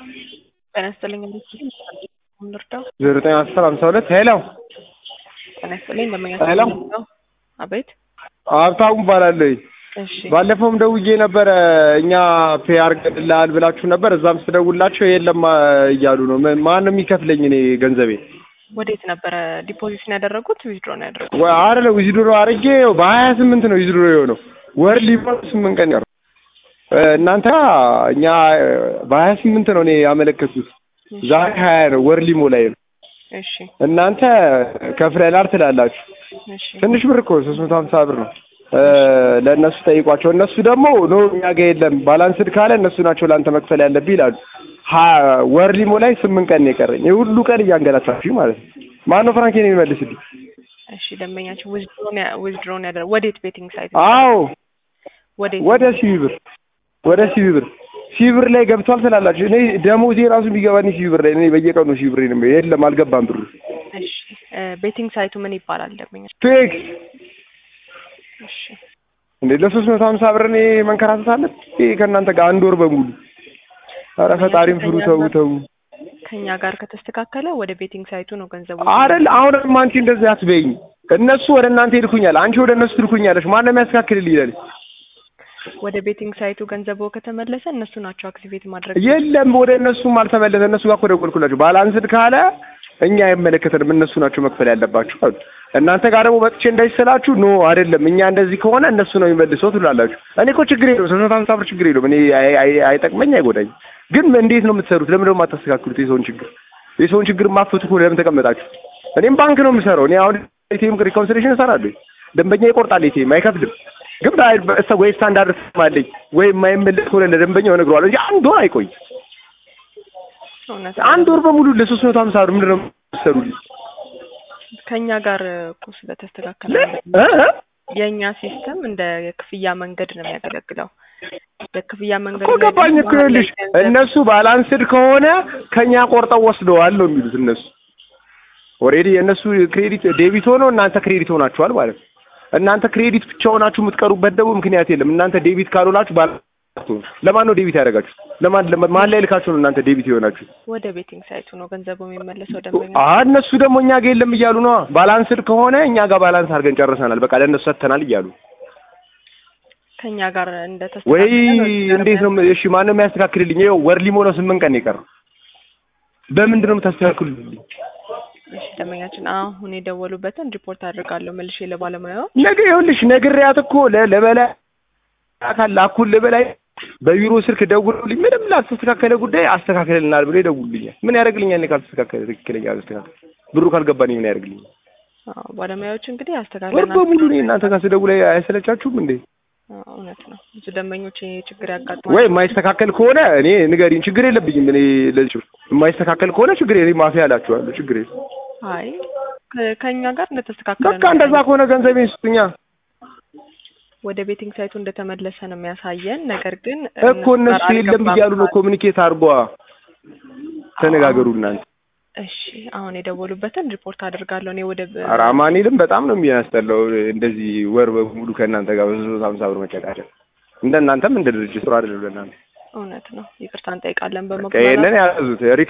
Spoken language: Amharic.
ጤና ይስጥልኝ ልርዳው? ዘጠኝ አስር ሀምሳ ሁለት ሄሎ ጤና ይስጥልኝ እንደምን ሄሎ። ያስፈልገው? አቤት ሀብታሙ እባላለሁ። እሺ ባለፈውም ደውዬ ነበረ እኛ ፔ አድርገንልሃል ብላችሁ ነበር። እዛም ስደውላቸው የለም እያሉ ነው። ምን- ማን ነው የሚከፍለኝ እኔ ገንዘቤ? ወዴት ነበረ ዲፖዚት ነው ያደረጉት? ዊዝድሮ ነው ያደረጉት? ወይ አይደለ ዊዝድሮ አድርጌ በሀያ ስምንት ነው ዊዝድሮ የሆነው ወር ሊሞላ ስምንት ቀን ቀረው። እናንተ እኛ በሀያ ስምንት ነው እኔ ያመለከቱት ዛሬ ሀያ ነው ወር ሊሞላኝ ነው። እሺ እናንተ ከፍለናል ትላላችሁ። እሺ ትንሽ ብር እኮ ሶስት መቶ ሀምሳ ብር ነው። ለእነሱ ጠይቋቸው። እነሱ ደግሞ ኖ እኛ ጋር የለም ባላንስድ ካለ እነሱ ናቸው ለአንተ መክፈል ያለብህ ይላሉ። ሀ- ወር ሊሞላኝ ስምንት ቀን ነው የቀረኝ። ይህ ሁሉ ቀን እያንገላታችሁ ማለት ነው። ማነው ፍራንኬን የሚመልስልኝ? እሺ ደንበኛችን ዊዝድሮ ነው ያ- ዊዝድሮ ነው ያደረጉት? ወዴት ቤቲንግ ሳይት? አዎ ወዴት? ወደ ሲቢ ብር ወደ ሲቢ ብር ሲቢ ብር ላይ ገብቷል ትላላችሁ። እኔ ደሞዜ ራሱ ቢገባኝ ሲቢ ብር ላይ እኔ በየቀኑ ሲቢ ብር ነው የለም አልገባም ብሩ እሺ ቤቲንግ ሳይቱ ምን ይባላል ደንበኛ? ቴክስ እሺ እንዴ ለሶስት መቶ ሀምሳ ብር እኔ መንከራተት አለ ይሄ ከእናንተ ጋር አንድ ወር በሙሉ ኧረ ፈጣሪም ፍሩ ተው ተው ከኛ ጋር ከተስተካከለ ወደ ቤቲንግ ሳይቱ ነው ገንዘቡ። አይደል አሁንም አንቺ እንደዚህ አትበይኝ እነሱ ወደ እናንተ ይልኩኛል አንቺ ወደ እነሱ ትልኩኛለሽ ማን ነው የሚያስተካክልልኝ ይላል ወደ ቤቲንግ ሳይቱ ገንዘቡ ከተመለሰ እነሱ ናቸው አክቲቬት ማድረግ የለም ወደ እነሱም አልተመለሰ እነሱ ጋር እኮ ደወልኩላቸው ባላንስድ ካለ እኛ አይመለከተንም እነሱ ናቸው መክፈል ያለባችሁ አሉ እናንተ ጋር ደግሞ መጥቼ እንደዚህ ስላችሁ ኖ አይደለም እኛ እንደዚህ ከሆነ እነሱ ነው የሚመልሰው ትላላችሁ እኔ እኮ ችግር የለውም ሶስት መቶ ሀምሳ ብር ችግር የለውም እኔ አይ- አይ- አይጠቅመኝ አይጎዳኝ ግን እንዴት ነው የምትሰሩት ለምን ደግሞ አታስተካክሉት የሰውን ችግር የሰውን ችግር ማፈቱ ከሆነ ለምን ተቀመጣችሁ እኔም ባንክ ነው የምሰራው እኔ አሁን ኤቲኤም ሪኮንሲሌሽን እሰራለሁ ደንበኛ ይቆርጣል ኤቲኤም አይከፍልም ግን ባይ- በ- ወይ ስታንዳርድ አለኝ ወይ የማይመለስ ከሆነ ለደንበኛው እነግረዋለሁ እንጂ አንድ ወር አይቆይ እውነት አንድ ወር በሙሉ ለሶስት መቶ ሀምሳ ብር ምንድን ነው የምትሰሩልኝ ከኛ ጋር እኮ ስለተስተካከለ እ? እ? የእኛ ሲስተም እንደ የክፍያ መንገድ ነው የሚያገለግለው። በክፍያ መንገድ እኮ ገባኝ እኮ ይኸውልሽ እነሱ ባላንስድ ከሆነ ከኛ ቆርጠው ወስደዋል ነው የሚሉት እነሱ ኦልሬዲ የእነሱ ክሬዲት ዴቢት ሆኖ እናንተ ክሬዲት ሆናችኋል ማለት ነው እናንተ ክሬዲት ብቻ ሆናችሁ የምትቀሩበት ደግሞ ምክንያት የለም እናንተ ዴቢት ካልሆናችሁ ባላ ለማን ነው ዴቢት ያደረጋችሁ ለማን ለማ- ማን ላይ ልካችሁ ነው እናንተ ዴቢት የሆናችሁ ወደ ቤቲንግ ሳይቱ ነው ገንዘቡ የሚመለሰው ደንበኛ አ እነሱ ደግሞ እኛ ጋር የለም እያሉ ነው ባላንስድ ከሆነ እኛ ጋር ባላንስ አድርገን ጨርሰናል በቃ ለእነሱ ሰጥተናል እያሉ ከኛ ጋር ወይ እንደተስተካከለ እንዴት ነው እሺ ማን ነው የሚያስተካክልልኝ ይኸው ወር ሊሞላው ስምንት ቀን ነው የቀረው በምንድን ነው የምታስተካክሉልኝ እሺ ደንበኛችን አሁን የደወሉበትን ሪፖርት አድርጋለሁ መልሼ ለባለሙያው ነገ ይኸውልሽ ነግሬያት እኮ ለ- ለበላይ አካል ላኩል ለበላይ በቢሮ ስልክ ደውሉልኝ ምንም ላልተስተካከለ ጉዳይ አስተካክልልናል ብሎ ይደውሉልኛል ምን ያደርግልኛል እኔ ካልተስተካከለ ትክክለኛ አስተካከል ብሩ ካልገባኝ ምን ያደርግልኛል አዎ ባለሙያዎች እንግዲህ ወር አስተካክለናል በሙሉ እኔ እናንተ ጋር ስደውል አይሰለቻችሁም እንዴ አዎ፣ እውነት ነው ብዙ ደንበኞች ይሄ ችግር ያጋጥማል ወይ የማይስተካከል ከሆነ እኔ ንገሪኝ ችግር የለብኝም እኔ ለዚህ የማይስተካከል ከሆነ ችግር የለኝ ማፊያ እላችኋለሁ ችግር የለም አይ ከ- ከኛ ጋር እንደተስተካከለ በቃ እንደዛ ከሆነ ገንዘቤን ስጡኛ ወደ ቤቲንግ ሳይቱ እንደተመለሰ ነው የሚያሳየን። ነገር ግን እኮ እነሱ የለም እያሉ ነው ኮሚኒኬት አድርጓ ተነጋገሩ እናንተ እሺ አሁን የደወሉበትን ሪፖርት አድርጋለሁ እኔ ወደ ኧረ አማኑኤልም በጣም ነው የሚያስጠላው እንደዚህ ወር በሙሉ ከእናንተ ጋር በሶስት መቶ ሀምሳ ብር መጨቃጨቅ እንደ እናንተም እንደ ድርጅት ጥሩ አይደለም ለእናንተ እውነት ነው ይቅርታ እንጠይቃለን በቃ በመጉላላት ይሄንን ያዙት